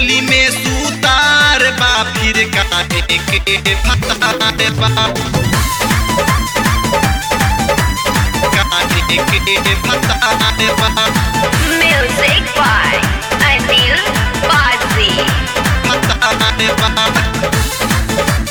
होली में सूतार बा फिर काहे के भतार बा काहे के भतार बा Music by Anil Bazzi. भतार बा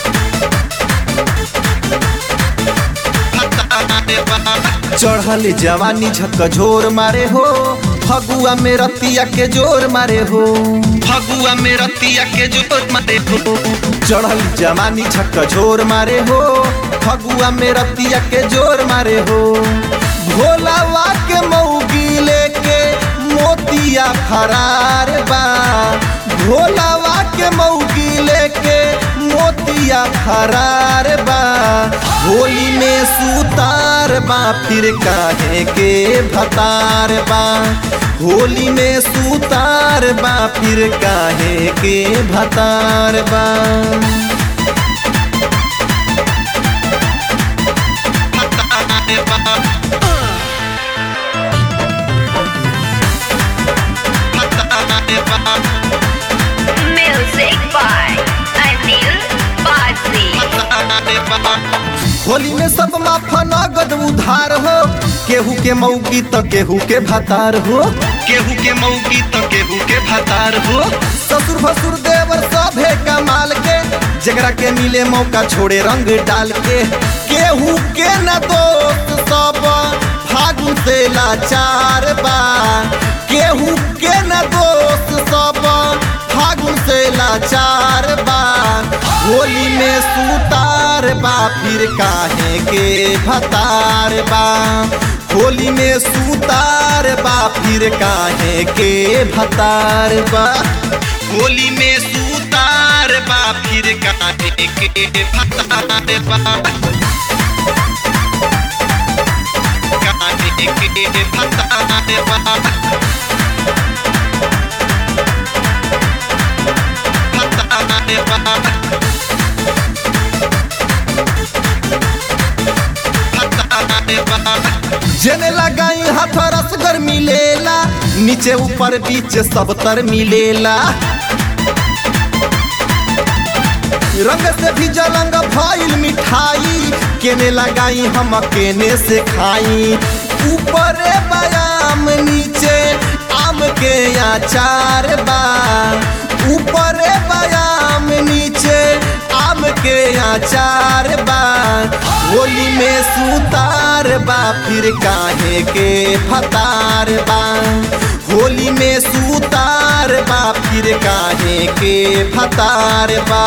भतार बा चढ़ल जवानी झकझोर मारे हो फगुआ में रतिया के जोर मारे हो फगुआ में रतिया के जोर मारे हो चढ़ल जवानी झकझोर मारे हो फगुआ में रतिया के जोर मारे हो भोलावा के मऊगी लेके मोतिया फरार बा भोलावा के मऊगी लेके मोतिया फरार बा होली में सूतार बा फिर काहे के भतार बा होली में सूतार बा फिर काहे के भतार बा भतार बा भतार बा Music by Anil Bazzi. भतार बा होली में सब माफा नगद उधार हो केहू के मौगी तो केहू के भतार हो केहू के मौगी तो केहू के भतार हो ससुर भसुर देवर सभे कमाल के जगरा के मिले मौका छोड़े रंग डाल के केहू के न दोस्त सब फागुन से लाचार बा केहू के न दोस्त सब फागुन से लाचार बा होली में सूतार बा फिर काहे के भतार बा होली में सूतार बा फिर काहे के भतार बा होली में सूतार बा फिर काहे के भतार बा काहे के भतार बा भतार बा भतार बा जेने लगाई हाथ रसगर मिलेला नीचे ऊपर बीच सब तर मिलेला रंग से भी जलंग भइल मिठाई केने लगाई हम केने से खाई ऊपर बयाम नीचे आम के अचार बा ऊपर बयाम नीचे आम के अचार बा होली में सूतार बा फिर काहे के फतार बा होली में सूतार बा फिर काहे के फतार बा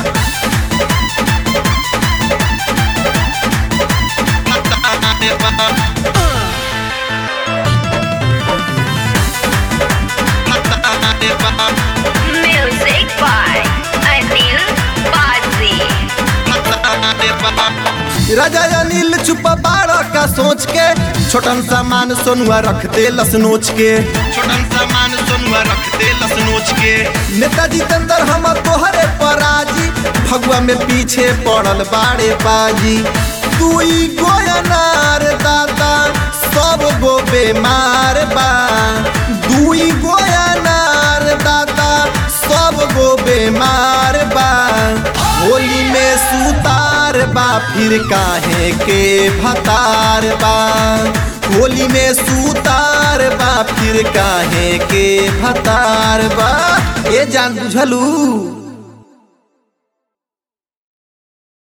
भतार बा भतार बा Music by Anil Bazzi. राजा अनिल चुप बारह का सोच के छोटन सामान सोनुआ रख दे लस नोच के छोटन सामान सोनुआ रख दे लस नोच के नेताजी तंदर हम तोहरे पराजी फगुआ में पीछे पड़ल बाड़े बाजी दुई गोयनार दादा सब गो बेमार बा दुई गोयनार दादा सब गो बेमार बा होली में सूतार बा फिर काहे के भतार बा होली में सूतार बा फिर काहे के भतार बा ए जान बुझलू